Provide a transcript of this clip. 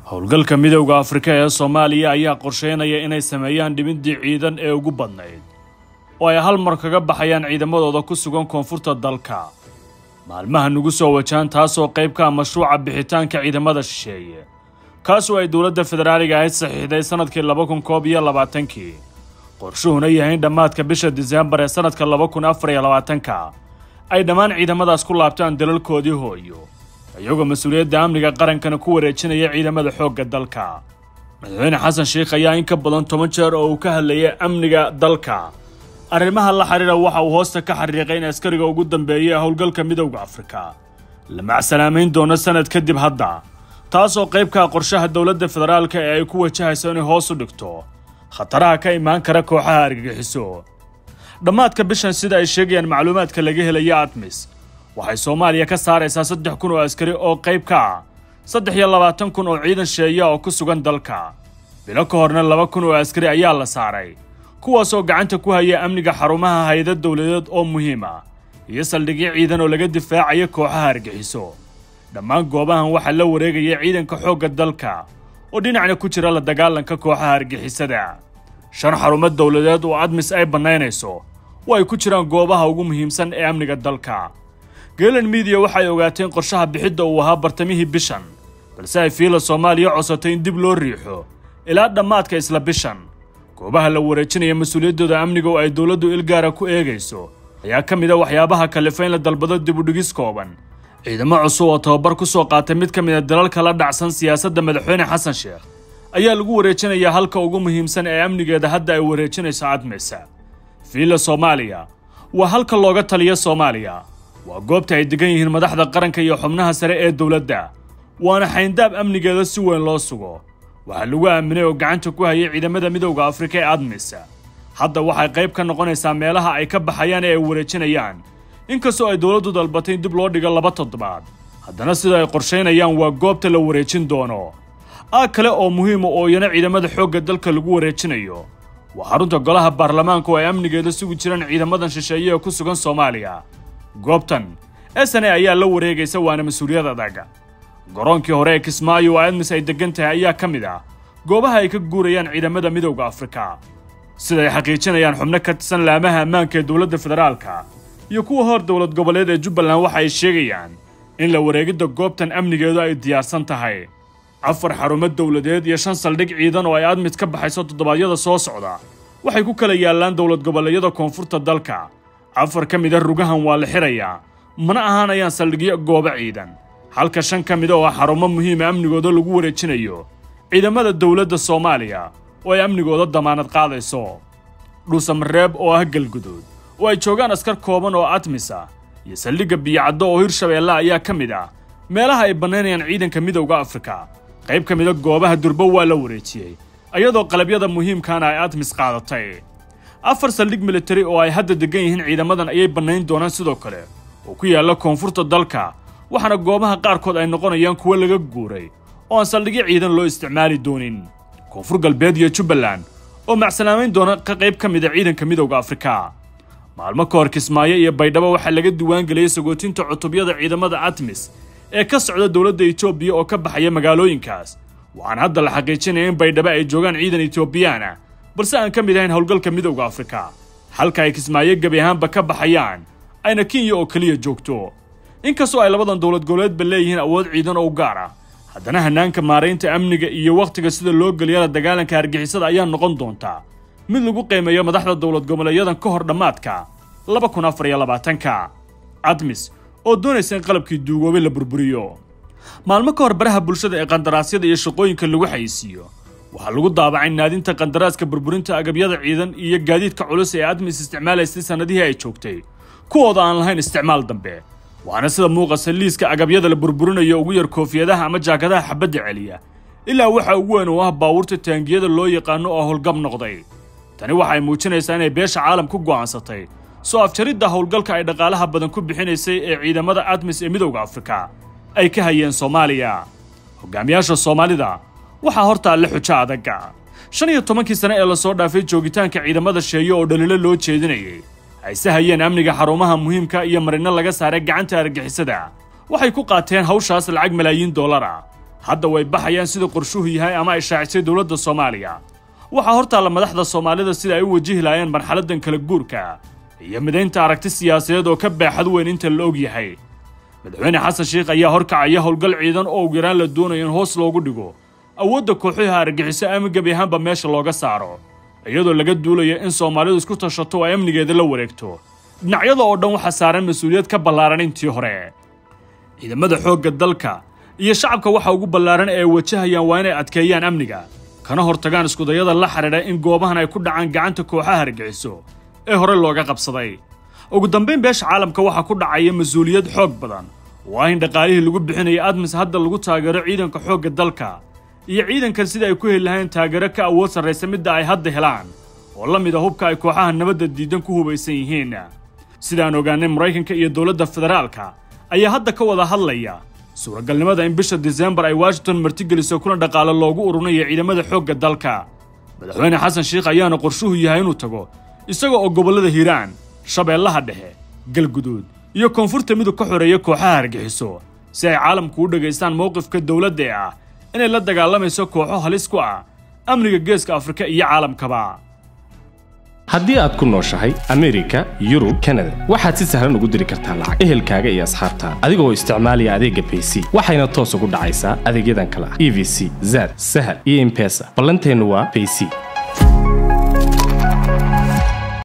howlgalka midowda afrika ee soomaaliya ayaa qorsheynaya inay sameeyaan dhibindii ciidan ee ugu badnayd oo ay hal mar kaga baxayaan ciidamadooda ku sugan koonfurta dalka maalmaha nugu soo wajahan taasoo qayb ka ah mashruuca bixitaanka ciidamada shisheeye kaasoo ay dowladda federaaliga ahayd saxiixday sannadkii laba kun koob iyo labaatankii qorshuhuna yahay in dhammaadka bisha diseembar ee sannadka laba kun afar iyo labaatanka ay dhammaan ciidamadaas ku laabtaan dalalkoodii hooyo iyagoo mas-uuliyadda amniga qarankana ku wareejinaya ciidamada xoogga dalka madaxweyne xasan sheikh ayaa in ka badan toban jeer oo uu ka hadlayay amniga dalka arrimaha la xidhiira waxa uu hoosta ka xariiqay in askariga ugu dambeeyay howlgalka midowda afrika la macsalaamayn doono sanad kadib hadda taasoo qayb ka ah qorshaha dowladda federaalka ee ay ku wajahayso inay hoos u dhigto khataraha ka imaan kara kooxaha argagixiso dhammaadka bishan sida ay sheegayaan macluumaadka laga helaya admis waxay soomaaliya ka saaraysaa saddex kun oo askari oo qayb ka ah saddex iyo labaatan kun oo ciidan sheeya oo ku sugan dalka bilo ka horna laba kun oo askari ayaa la saaray kuwaasoo gacanta ku haya amniga xarumaha hay-ada dowladeed oo muhiim ah iyo saldhigyo ciidan oo laga difaacaya kooxaha argixiso dhammaan goobahan waxaa la wareegaya ciidanka xoogga dalka oo dhinacna ku jira la dagaalanka kooxaha argixisada shan xarumo dowladeed oo admis ay bannaynayso oo ay ku jiraan goobaha ugu muhiimsan ee amniga dalka geelan midiya waxay ogaateen qorshaha bixidda uu ahaa bartamihii bishan balse ay fiila soomaaliya codsatay in dib loo riixo ilaa dhammaadka isla bishan goobaha la wareejinaya mas-uuliyaddooda amniga oo ay dowladdu ilgaara ku eegayso ayaa ka mid a waxyaabaha kalifa in la dalbado dibudhigis kooban ciidamo cusub oo tababar ku soo qaatay mid ka mid a dalalka la dhacsan siyaasadda madaxweyne xasan sheekh ayaa lagu wareejinayaa halka ugu muhiimsan ee amnigeeda hadda ay wareejinayso cadmaysa fiila soomaaliya waa halka looga taliya soomaaliya waa goobta ay degan yihiin madaxda qaranka iyo xubnaha sare ee dowladda waana xayndaab amnigeeda si weyn loo sugo waxaa lagu aaminay oo gacanta ku hayay ciidamada midowda afrika ee admisa hadda waxay qayb ka noqonaysaa meelaha ay ka baxayaan ee ay wareejinayaan inkastoo ay dowladdu dalbatay in dib loo dhigo laba toddobaad haddana sida ay qorshaynayaan waa goobta la wareejin doono aag kale oo muhiima oo iyana ciidamada xoogga dalka lagu wareejinayo waa xarunta golaha baarlamaanka oo ay amnigeeda sugi jiraan ciidamadan shisheeye ee ku sugan soomaaliya goobtan sne ayaa la wareegaysa waana mas-uuliyad adag garoonkii hore ee kismaayo oo admis ay deggan tahay ayaa ka mid ah goobaha ay ka guurayaan ciidamada midowda afrika sida ay xaqiijinayaan xubno ka tirsan laamaha ammaanka ee dowladda federaalka iyo kuwa hor dowlad goboleed ee jubbaland waxa ay sheegayaan in la wareegidda goobtan amnigeedu ay diyaarsan tahay afar xarumo dowladeed iyo shan saldhig ciidan oo ay admid ka baxayso toddobaadyada soo socda waxay ku kala yaallaan dowlad goboleedyada koonfurta dalka afar ka mid a rugahan waa la xirayaa mana ahaanayaan saldhigyo goobo ciidan halka shan ka mida oo xarumo muhiima amnigooda lagu wareejinayo ciidamada dowladda soomaaliya oo ay amnigooda damaanad qaadayso dhuusamareeb oo ah galguduud oo ay joogaan askar kooban oo admis ah iyo saldhigga biyocaddo oo hirshabeelle ayaa ka mid ah meelaha ay bannaynayaan ciidanka midowda afrika qayb ka mida goobaha durbo waa la wareejiyey iyadoo qalabyada muhiimkaana ay admis qaadatay afar saldhig militari oo ay hadda deggan yihiin ciidamadan ayay bannayn doonaan sidoo kale oo ku yaalla koonfurta dalka waxaana goobaha qaarkood ay noqonayaan kuwo laga guuray oo aan saldhigyo ciidan loo isticmaali doonin koonfur galbeed iyo jubbaland oo macsalaamayn doona ka qayb ka mid a ciidanka midowda afrika maalmo ka hor kismaayo iyo baydhabo waxaa laga diiwaangeliyey sagootinta cutubyada ciidamada admis ee ka socda dowladda etoobiya oo ka baxaya magaalooyinkaas waxaana hadda la xaqiijinaya in baydhabo ay joogaan ciidan etoobiyaan ah balse aan ka mid ahayn howlgalka midowda afrika halka ay kismaayo gebi ahaanba ka baxayaan ayna kenya oo keliya joogto inkastoo ay labadan dowlad goboleedba leeyihiin awood ciidan oo gaar ah haddana hanaanka maaraynta amniga iyo wakhtiga sida loo geliya la dagaalanka argixisada ayaa noqon doonta mid lagu qiimeeyo madaxda dowlad goboleedyadan ka hor dhammaadka laba kun afar iyo labaatanka admis oo doonaysa in qalabkii duugoobay la burburiyo maalmo ka hor baraha bulshada ee qandaraasyada iyo shaqooyinka lagu xayisiiyo waxaa lagu daabacay naadinta qandaraaska burburinta agabyada ciidan iyo gaadiidka culus ee admis isticmaalaysay sannadihii ay joogtay kuwooda aan lahayn isticmaal dambe waxaana sida muuqasa liiska agabyada la burburinayo ugu yar koofiyadaha ama jaakadaha xabadda celiya ilaa waxa ugu weyn oo ah baawurta taangiyada loo yaqaano oo howlgab noqday tani waxay muujinaysaa inay beesha caalam ku go'aansatay soo afjaridda howlgalka ay dhaqaalaha badan ku bixinaysay ee ciidamada admis ee midowda afrika ay ka hayeen soomaaliya hogaamiyaasha soomaalida waxaa hortaalla xujo adaga shan iyo tobankii sane ee lasoo dhaafay joogitaanka ciidamada sheeyo oo dhaliilo loo jeedinayay hayse hayeen amniga xarumaha muhiimka iyo marino laga saaray gacanta argixisada waxay ku qaateen hawshaas lacag malaayiin dollar ah hadda way baxayaan sida qorshuhu yahay ama ay shaacisay dowladda soomaaliya waxaa hortaalla madaxda soomaalida sida ay u wajihi lahaayeen marxaladdan kala guurka iyo midaynta aragti siyaasadeed oo ka beexad weyn inta la og yahay madaxweyne xasan sheikh ayaa horkacaya howlgal ciidan oo ugu yaraan la doonayo in hoos loogu dhigo awoodda kooxuha argaxiso ama gebi ahaanba meesha looga saaro iyadoo laga duulayo in soomaalidu isku tashato oo ay amnigeeda la wareegto dhinacyada oo dhan waxaa saaran mas-uuliyad ka ballaaran intii hore ciidamada xoogga dalka iyo shacabka waxa ugu ballaaran ee ay wajahayaan waa inay adkeeyaan amniga kana hortagaan iskudayada la xidhiidha in goobahan ay ku dhacaan gacanta kooxaha argaxiso ee hore looga qabsaday ugu dambayn beesha caalamka waxaa ku dhacaya mas-uuliyad xoog badan oo ah in dhaqaalihii lagu bixinaya admis hadda lagu taageero ciidanka xoogga dalka iyo ciidankan sida ay ku heli lahayn taageero ka awood sarraysa midda ay hadda helaan oo la mid a hubka ay kooxaha nabadda diidan ku hubaysan yihiin sidaan ogaanay maraykanka iyo dowladda federaalka ayaa hadda ka wada hadlaya suuragalnimada in bisha disembar ay washington martigeliso kuna dhaqaalo loogu ururinayo ciidamada xoogga dalka madaxweyne xasan sheikh ayaana qorshuhu yahay inuu tago isaga oo gobollada hiiraan shabeellaha dhexe galguduud iyo koonfurta midug ka xoreeya kooxaha argixiso si ay caalamku u dhegaystaan mowqifka dowladda ee ah inay la dagaalamayso kooxo halis ku ah amniga geeska afrika iyo caalamkaba haddii aad ku nooshahay amerika yurub kanada waxaad si sahlan ugu diri kartaa lacag ehelkaaga iyo asxaabtaada adigoo isticmaalaya adeegga bayc waxayna toos ugu dhacaysaa adeegyadan kale ah e v c zad sahal iyo impesa ballanteennu waa bayc